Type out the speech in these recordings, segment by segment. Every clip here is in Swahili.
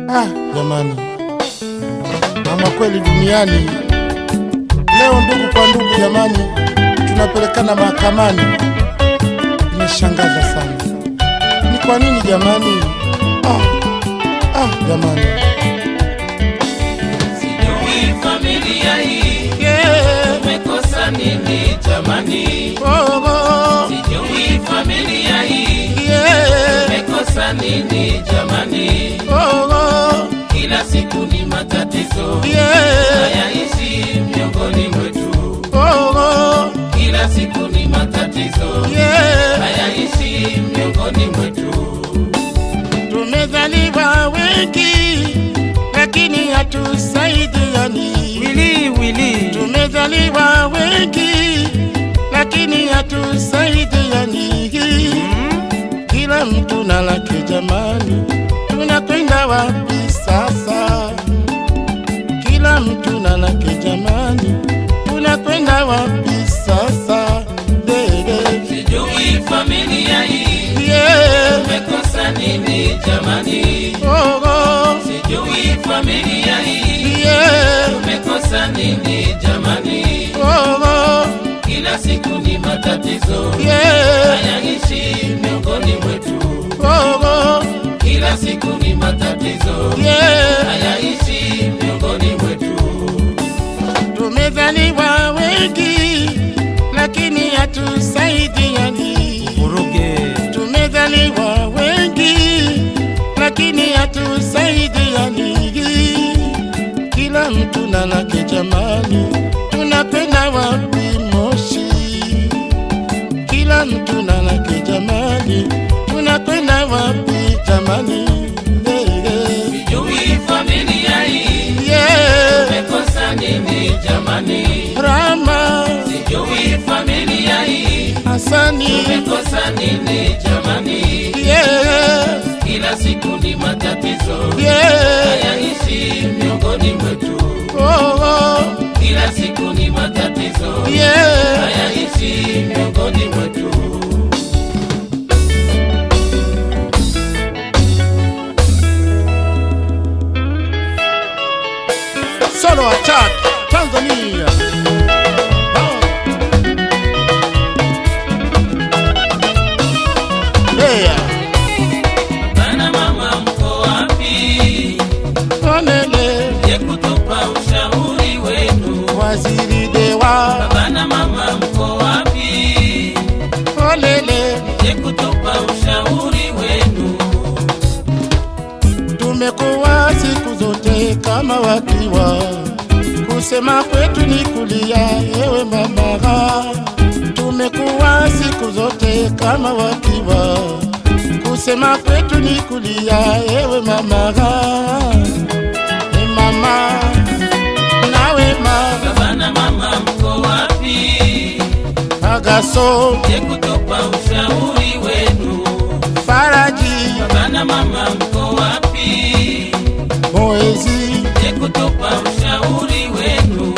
Ah, jamani, ama kweli duniani leo, ndugu kwa ndugu, jamani, tunapelekana mahakamani. Imeshangaza sana, ni kwa nini jamani? Ah, ah, jamani, Sijui familia hii yeah. umekosa nini jamani? oh, oh, Sijui familia hii yeah. umekosa nini jamani? oh, oh, Kila siku ni matatizo yeah. hayaishi miongoni mwetu. oh, oh, Kila siku ni matatizo yeah. hayaishi miongoni mwetu. Tumezaliwa wengi lakini hatusaidiani. Wili wili Tumezaliwa wengi lakini hatusaidiani. Kila mtu na lake jamani, tunakwenda wapi sasa? Kila mtu na lake jamani, tunakwenda wapi sasa? Dede, sijui familia hii yeah. umekosa nini jamani? oh, oh, Sijui familia hii yeah. umekosa nini jamani? oh, oh, Kila siku ni matatizo yeah. hayaishi miongoni mwetu. oh, oh, Kila siku ni matatizo yeah. hayaishi miongoni mwetu. Tumezaliwa wengi lakini hatusaidiani. Vuruge Tumezaliwa wengi lakini hatusaidiani. Kila mtu na lake jamani, tunapenda wapi Moshi? Kila mtu na lake jamani, tunakwenda wapi jamani? Yeah, yeah. sijui familia hii Yeah. umekosa nini jamani? Rama Sijui familia hii Hasani umekosa nini jamani? yeah, Kila siku ni matatizo yeah, hayaishi miongoni mwetu. oh, oh, Kila siku ni matatizo yeah. hayaishi miongoni mwetu. Solo attack Tanzania. Oh. Yeah. Bana mama mko wapi? Onele Je, kutupa ushauri wenu? waziri dewa Bana mama mko wapi? olele Je, kutupa ushauri wenu? tumekuwa siku zote kama wakiwa kusema kwetu ni kulia ewe mama tumekuwa siku zote kama wakiwa kusema kwetu ni kulia ewe mama e mama nawe ma Bana mama mko wapi? agaso Je, kutupa ushauri wenu? faraji Bana mama mko wapi? moezi Je, kutupa ushauri wenu?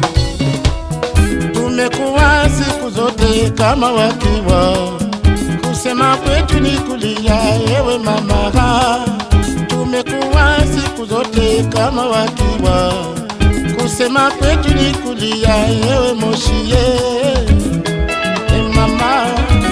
tumekuwa siku zote kama wakiwa kusema kwetu ni kulia ewe mama tumekuwa siku zote kama wakiwa kusema kwetu ni kulia ewe moshie e mama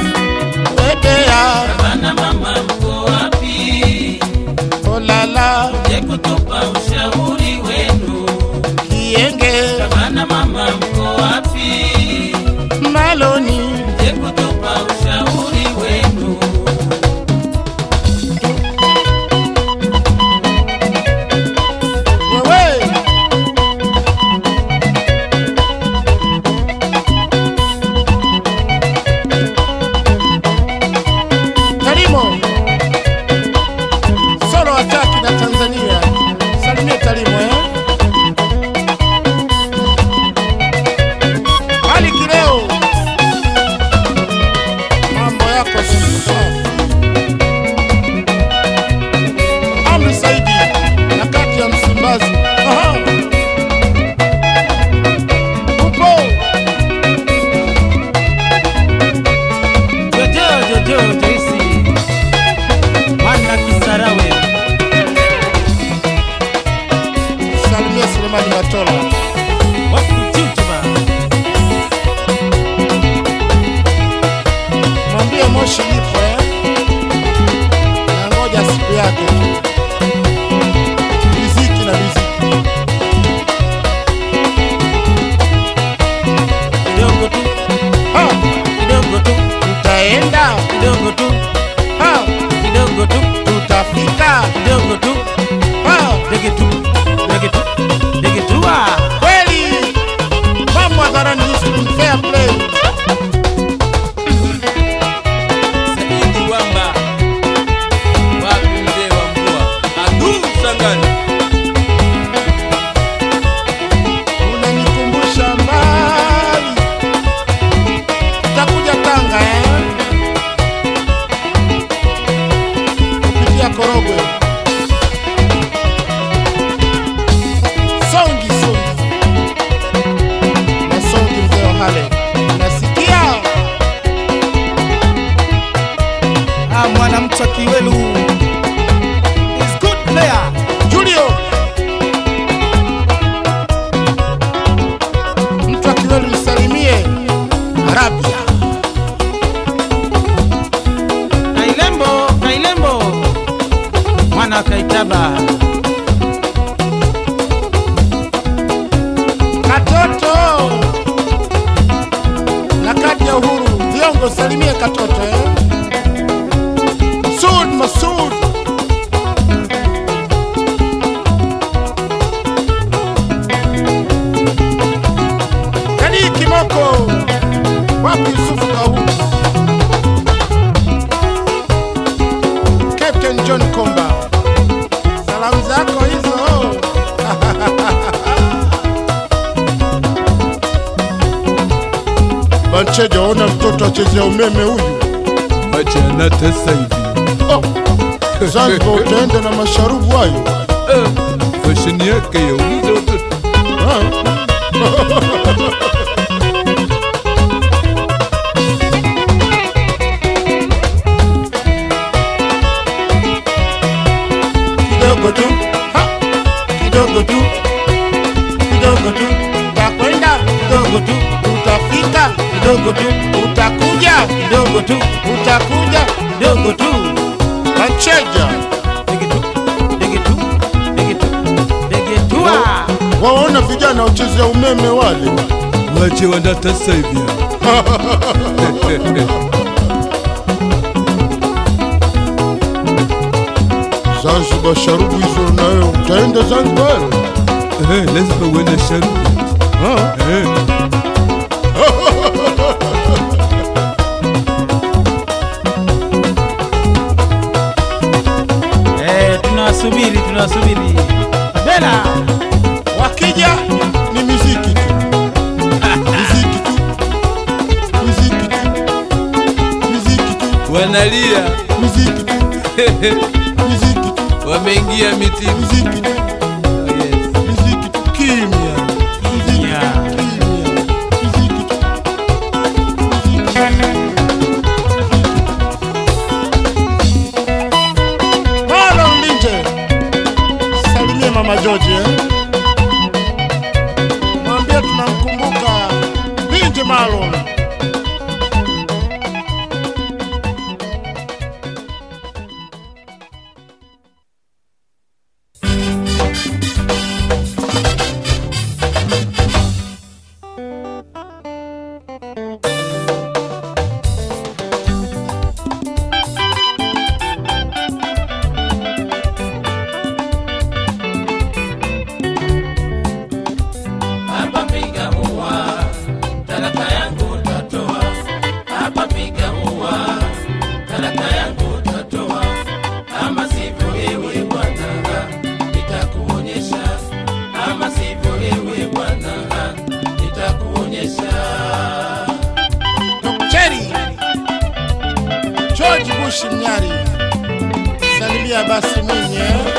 wedea Bana mama mko wapi? olala Je, kutupa ushauri wenu? kienge Bana mama mko wapi? maloni Je, kutupa ushauri wenu? wewe Tarimo solo ataki na Tanzania, salimie Tarimo eh? hali kileo, mambo yako safi. Amri Saidi na kati ya Msimbazi. Aha. Upo Jojo Jojo Joyce Mwana Kisarawe moshi ipo eh? Nangoja siku yake tu. Riziki na riziki. kidogo tu Ha, kidogo tu tutaenda kidogo tu ha, kidogo tu tutafika kidogo tu ha. dege tu dege tu dege tu ah Kweli mambo hadharani ni fair play. Saidi Wamba wapi mzee wa mvua adu sangani Unanikumbusha mbali, tutakuja Tanga eh? kupitia Korogwe. Songi songi na songi, mzee wa Hale, nasikia Ah, mwanamcha Kiwelu is good player. Julio mtu akiweli msalimie Arabia. Kailembo Kailembo mwana wa Kaitaba Katoto na kadi ya uhuru viongo salimie katoto eh? Sud Masud Kadi Kimoko wapi Yusufu Kahu Captain John Komba salamu zako hizo Bancheja, ona mtoto achezea umeme huyu. Achana sasa hivi. Oh, Zanzibar utaenda na masharubu hayo. Eh, Fashion yake ya uliza watoto. Ah. Kidogo tu, ha, kidogo tu, kidogo tu, utakwenda kidogo tu, utafika kidogo tu, utakuja kidogo tu, utakuja kidogo tu. Bancheja, dege tu dege tu dege tu dege tu ah waona vijana wachezea umeme wale. Wache wanda sasa hivi. Zanzibar sharubu hizo nayo utaenda Zanzibar? Eh, lazima uende sharubu. Ah. Eh, eh tunawasubiri tunawasubiri Bela Wakija ni miziki tu, miziki tu, miziki tu, miziki tu, wanalia miziki tu, miziki tu, wameingia mitini. miziki tu, Oh, yes. miziki tu, kimya, miziki Kimya. tu, kimya, miziki tu, Marlon Linje, salimie mama George eh? Mwambie tunamkumbuka Linje Marlon. hapa piga ua talaka yangu tatoa hapa piga ua talaka yangu tatoa ama sivyo wewe bwana nitakuonyesha ama sivyo wewe bwana nitakuonyesha Cheri George Bush Mnyari, salimia basi Mwinyi eh?